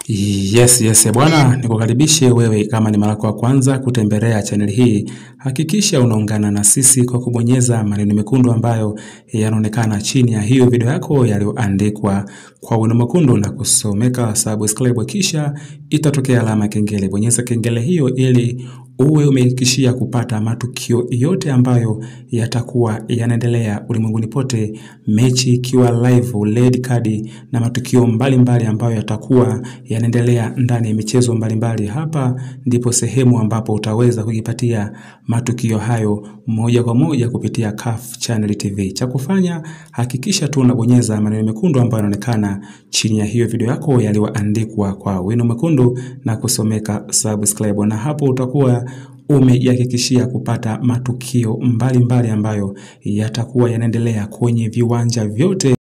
Yes, yes, bwana, nikukaribishe wewe kama ni mara yako ya kwanza kutembelea channel hii. Hakikisha unaungana na sisi kwa kubonyeza maneno mekundu ambayo yanaonekana chini ya hiyo video yako yaliyoandikwa kwa wino mwekundu na kusomeka subscribe, kisha itatokea alama ya kengele. Bonyeza kengele hiyo ili uwe umehakikishia kupata matukio yote ambayo yatakuwa yanaendelea ulimwenguni pote, mechi ikiwa live, red card na matukio mbalimbali mbali ambayo yatakuwa yanaendelea ndani ya michezo mbalimbali mbali. Hapa ndipo sehemu ambapo utaweza kujipatia matukio hayo moja kwa moja kupitia CAF Channel TV. Cha kufanya hakikisha tu unabonyeza maneno mekundu ambayo yanaonekana chini ya hiyo video yako yaliyoandikwa kwa wino mwekundu na kusomeka subscribe, na hapo utakuwa umejihakikishia kupata matukio mbalimbali mbali ambayo yatakuwa yanaendelea kwenye viwanja vyote